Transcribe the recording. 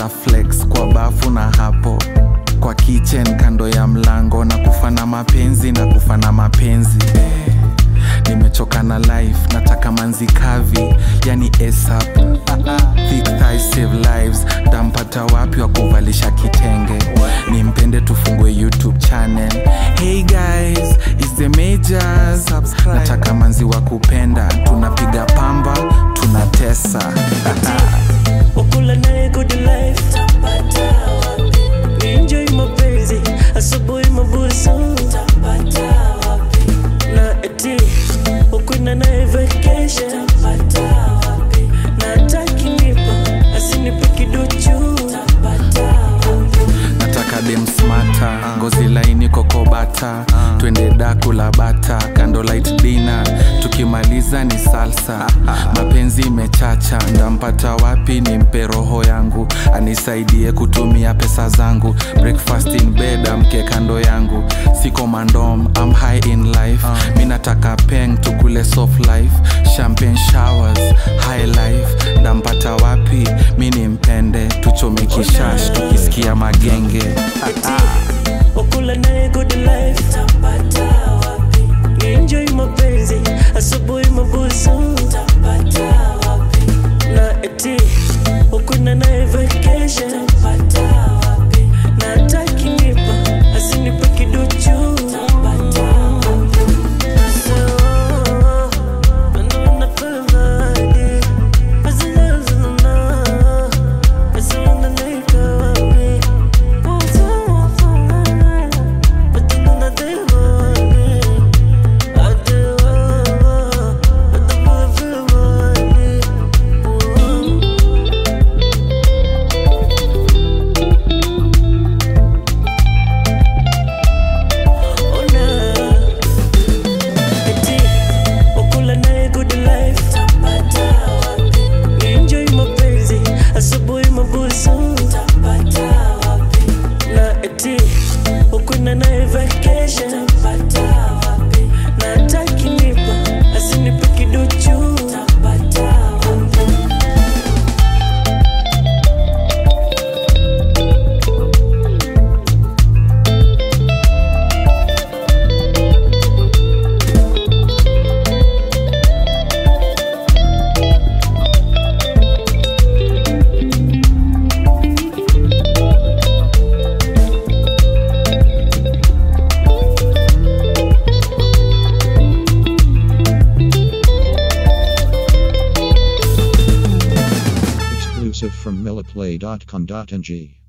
na flex kwa bafu na hapo kwa kitchen kando ya mlango na kufana mapenzi na kufana mapenzi eh. nimechoka na life nataka manzi kavi yani ASAP Thick thighs save lives tampata wapi wa kuvalisha kitenge nimpende tufungue youtube channel hey guys is the majors nataka manzi wa kupenda tunapiga pamba tunatesa wakula naye good life enjoy mapenzi asubuhi mabusu na eti ukwenda naye vacation na atakinipa asinipe kiduchu nataka dem smata ngozi laini kokobata twende daku la bata kando light dina tukimaliza ni salsa mapenzi imechacha ndampata wapi ni mpe roho yangu anisaidie kutumia pesa zangu breakfast in bed amke kando yangu siko mandom am high in life mi nataka peng tukule soft life champagne showers high life ndampata wapi mi ni mpende tuchome kishash tukisikia magenge wakula naye good life enjoy mapenzi asubuhi mabusu na eti ukwenda naye vacation na atakinipa asinipe kiduchu Eti, wakula naye good life enjoy mapenzi asubuhi mabusu na eti ukwenda naye vacation na atakinipa asinipe kiduchu Exclusive from milliplay.com.ng.